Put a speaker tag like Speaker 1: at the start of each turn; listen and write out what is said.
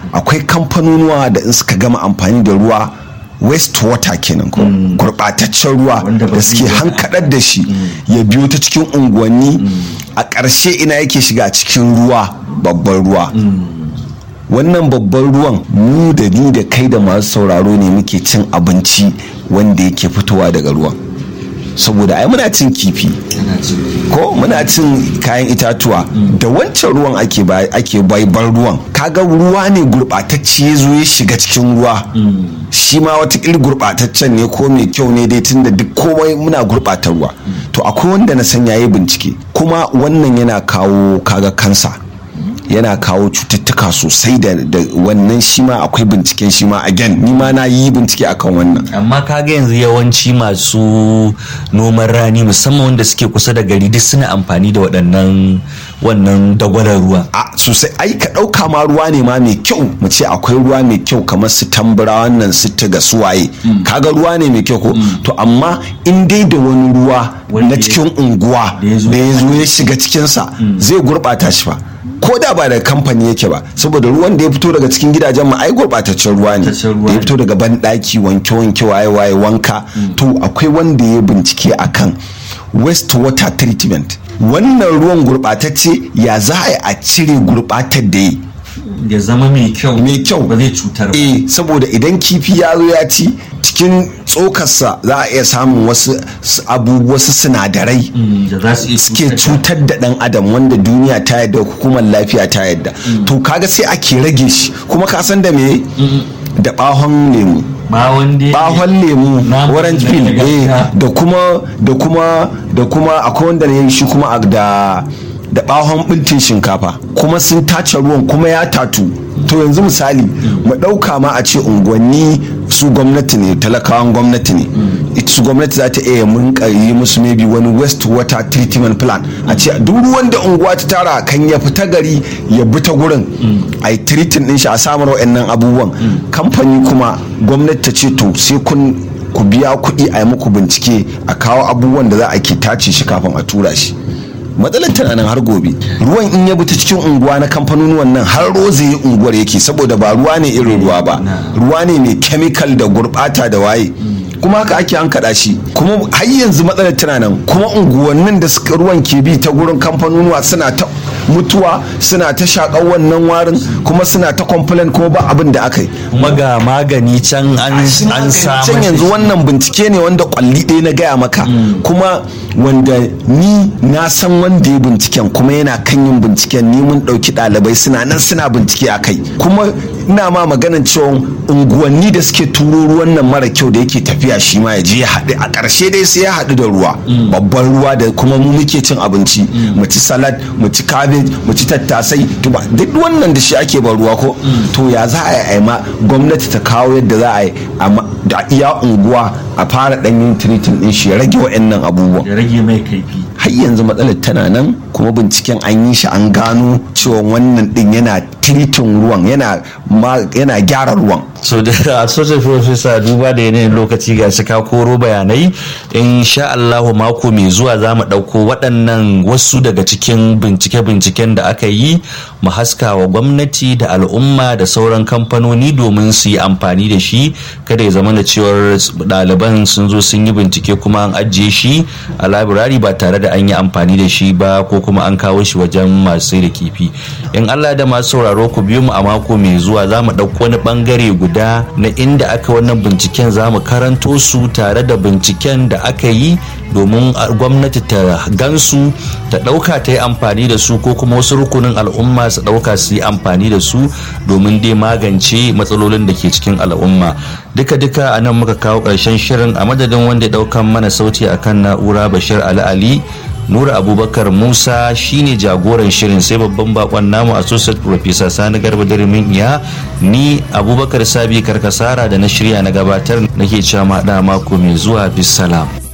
Speaker 1: akwai kamfanonuwa da in suka gama amfani da ruwa waste water kenan ko gurɓataccen ruwa
Speaker 2: Wanda ba
Speaker 1: da
Speaker 2: zai
Speaker 1: suke
Speaker 2: yi-
Speaker 1: hankaɗar da shi ya biyo ta cikin unguwanni a ƙarshe ina yake shiga cikin ruwa babban ruwa wannan babban ruwan mu da ni da kai da masu sauraro ne muke cin abinci wanda yake fitowa daga ruwan saboda ai muna cin kifi
Speaker 2: ana ciki
Speaker 1: ko muna cin kayan itatuwa da wancan ruwan ake ba ake baibar ruwan kaga ruwa ne gurɓatacce ya zo ya shiga cikin ruwa shi ma wata iri gurɓataccen ne ko mai kyau ne dai tunda duk komai muna gurɓata ruwa to akwai wanda na san yayi bincike kuma wannan yana kawo kaga kansa yana kawo cututtuka sosai da da wannan shi ma akwai binciken shi ma again ni ma na yi bincike akan wannan
Speaker 2: amma kaga yanzu yawanci masu noman rani musamman wanda suke kusa da gari duk suna amfani da waɗannan wannan dagwalar ruwa
Speaker 1: a sosai ai ka ɗauka ma ruwa ne ma mai kyau mu ce akwai ruwa mai kyau kamar su tambura wannan su ga suwaye kaga ruwa ne mai kyau ko to amma in dai da wani ruwa
Speaker 2: Wanda
Speaker 1: na
Speaker 2: ya-
Speaker 1: cikin unguwa
Speaker 2: da ya zo-
Speaker 1: da ya zo ya shiga cikinsa zai gurɓata shi fa ko da ba daga kamfani yake ba saboda ruwan da ya fito daga cikin gidajen mu ai gurɓataccen ruwa ne
Speaker 2: Gurɓataccen ruwa
Speaker 1: da ya
Speaker 2: ne.
Speaker 1: fito daga banɗaki wanke wanke waye waye wanka to akwai wanda ya bincike akan waste water treatment wannan ruwan gurɓatacce ya za a yi a cire gurɓatar da yi
Speaker 2: ya zama mai kyau
Speaker 1: mai kyau
Speaker 2: ba zai cutar ba
Speaker 1: eh saboda idan kifi ya zo ya ci cikin tsokarsa za a iya samun wasu s- abu wasu sinadarai
Speaker 2: Mm, da za su iya
Speaker 1: suke
Speaker 2: cutar da-
Speaker 1: cutar da dan adam wanda duniya ta yadda hukumar lafiya ta yadda to kaga sai ake rage shi kuma ka san da me da bahon lemu
Speaker 2: ba wanda
Speaker 1: bahon lemu
Speaker 2: Namu
Speaker 1: orange
Speaker 2: na
Speaker 1: peel eh,
Speaker 2: gargajiya.
Speaker 1: da kuma da kuma da kuma akwai wanda ne yi shi kuma a- da da bahon bintin shinkafa kuma sun tace ruwan kuma ya tatu to yanzu misali mu ɗauka ma a ce unguwanni su gwamnati ne talakawan gwamnati ne ita su gwamnati za ta iya mun yi musu maybe wani waste water treatment plan a ce duk ruwan da unguwa ta tara kan ya fita gari ya bi ta gurin a yi treating din shi a samar wa'annan abubuwan kamfani kuma gwamnati ta ce to sai kun ku biya kuɗi a yi muku bincike a kawo abubuwan da za a ke tace shi kafin a tura shi matsalar tana nan har gobe ruwan in ya bi ta cikin unguwa na kamfanonuwan nan har roze unguwar yake saboda ba ruwa ne irin ruwa ba ruwa ne mai chemical da gurbata da waye kuma haka ake an kaɗa shi kuma har yanzu matsalar tana nan kuma unguwannin da suka ruwan ke bi ta gurin kamfanonuwa suna ta mutuwa suna ta shaƙar wannan warin kuma suna ta complain kuma ba abin da aka yi
Speaker 2: kuma ga magani can an an samu
Speaker 1: can yanzu wannan bincike ne wanda kwalli ɗaya na gaya maka kuma wanda ni na san wanda ya binciken kuma yana kan yin binciken ni mun ɗauki ɗalibai suna nan suna bincike a kai kuma ina ma maganan cewa unguwanni da suke turo ruwan nan mara kyau da yake tafiya shi ma ya je ya haɗu a ƙarshe dai sai ya haɗu da ruwa babban ruwa da kuma mu muke cin abinci mu ci salad mu ci cabbage mu ci tattasai tuba duk wannan da shi ake ban ruwa ko to ya za a yi ma gwamnati ta kawo yadda za a yi a ma- da iya unguwa a fara ɗan yin tiritin ɗin shi ya rage wa'annan abubuwan
Speaker 2: ya rage mai kaifi
Speaker 1: har yanzu matsalar tana nan kuma binciken an yi shi an gano cewa wannan ɗin yana tiritin ruwan yana ma- yana gyara ruwan
Speaker 2: so da associate professor duba da yanayin lokaci ga shi ka koro bayanai insha Allahu mako mai zuwa za mu ɗauko waɗannan wasu daga cikin bincike-binciken da aka yi mu haska wa gwamnati da al'umma da sauran kamfanoni domin su yi amfani da shi kada ya zama da cewar ɗaliban sun zo sun yi bincike kuma an ajiye shi a labirari ba tare da an yi amfani da shi ba ko kuma an kawo shi wajen masu sai da kifi in Allah da masu sauraro ku biyo mu a mako mai zuwa za mu ɗauko wani ɓangare guda na inda aka wannan binciken za mu karanto su tare da binciken da aka yi domin a- gwamnati ta gansu ta ɗauka ta yi amfani da su ko kuma wasu rukunin al'umma su ɗauka su yi amfani da su domin dai magance matsalolin da ke cikin al'umma duka-duka a nan muka kawo ƙarshen shirin a madadin wanda ya ɗaukan mana sauti akan na'ura bashir ali ali nura abubakar musa shine jagoran shirin sai babban bakon namu associate professor sani garba dirimin iya ni abubakar sabi karkasara da na shirya na gabatar nake cewa ma mako mai zuwa bisalam